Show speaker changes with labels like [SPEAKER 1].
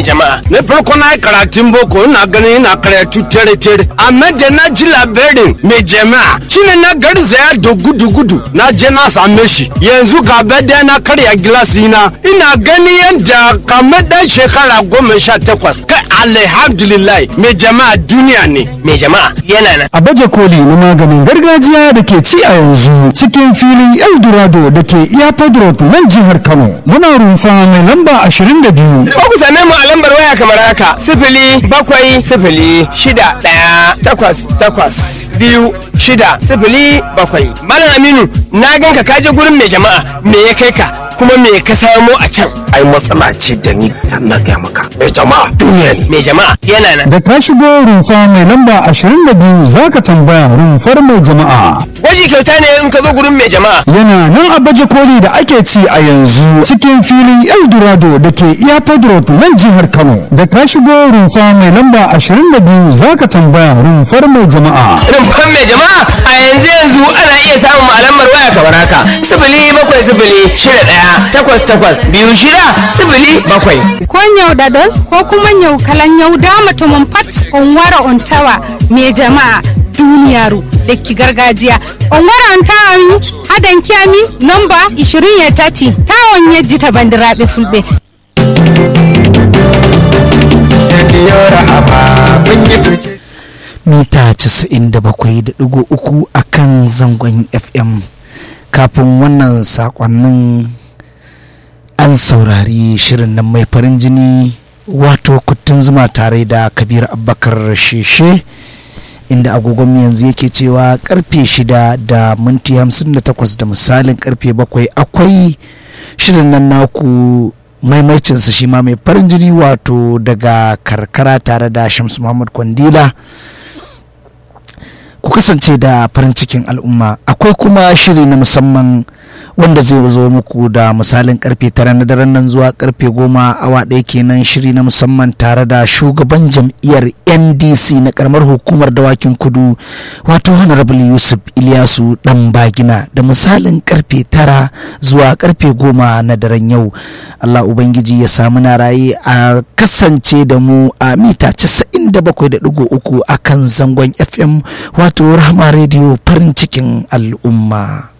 [SPEAKER 1] jama'a
[SPEAKER 2] na farko na yi karatun boko ina ganin ina karatu tere tere amma da na ji labarin mai jama'a shine na garzaya da gudu gudu na je na same shi yanzu ga da na karya gilasi na ina gani yadda kamar dan shekara goma sha takwas kai alhamdulillah mai jama'a duniya ne
[SPEAKER 1] mai jama'a yana nan
[SPEAKER 3] a baje koli na maganin gargajiya da ke ci a yanzu cikin filin eldorado da ke iyafod road nan jihar kano muna rumfa mai lamba 22
[SPEAKER 1] ko ku same mu a lambar waya kamar haka sifili bakwai sifili shida ɗaya takwas takwas biyu shida sifili bakwai malam aminu na ganka ka je gurin mai jama'a me ya kai ka kuma me ka samo a can
[SPEAKER 2] ai matsala ce da ni na gaya maka mai jama'a duniya ne
[SPEAKER 1] mai jama'a yana nan
[SPEAKER 3] da ka shigo rumfa mai lamba 22 zaka tambaya rumfar mai jama'a
[SPEAKER 1] gwaji kyauta ne in ka zo gurin mai jama'a
[SPEAKER 3] yana nan a baje koli da ake ci a yanzu cikin filin eldorado da ke iyafod road nan jihar kano da ka shigo rumfa mai lamba 22 zaka tambaya rumfar mai jama'a
[SPEAKER 1] rumfan mai jama'a a yanzu yanzu ana iya samun a lambar waya kamar haka sifili bakwai sifili shida ɗaya takwas takwas biyu shida sifili bakwai
[SPEAKER 4] ko nyauɗaɗon ko kuma nyau kala nyauɗama to mon pat on wara on tawa me jama'a duniyaru lekki gargajiya on wara on tawa mi hadanki ami nomba 20 e tati ta on yejjita bandiraɓe fulɓe
[SPEAKER 5] mita 97.3 a kan zangon fm kafin wannan sakonnin an saurari shirin nan mai farin jini wato kuttun zuma tare da kabir abubakar sheshe inda agogon yanzu yake cewa karfe shida da minti 58 da misalin karfe bakwai akwai shirin nan naku maimaicinsa shi ma mai farin jini wato daga karkara tare da shamsu muhammad kwandila ku kasance da farin cikin al'umma akwai kuma shiri na musamman wanda zai zo muku da misalin karfe tara na daren nan zuwa karfe goma awa ɗaya kenan shiri na musamman tare da shugaban jam'iyyar ndc na karamar hukumar dawakin kudu wato honorable yusuf ilyasu dan bagina da misalin karfe tara zuwa karfe goma na daren yau allah ubangiji ya samu na raye a kasance da mu a mita 97.3 a kan zangon fm wato rahama rediyo farin cikin al'umma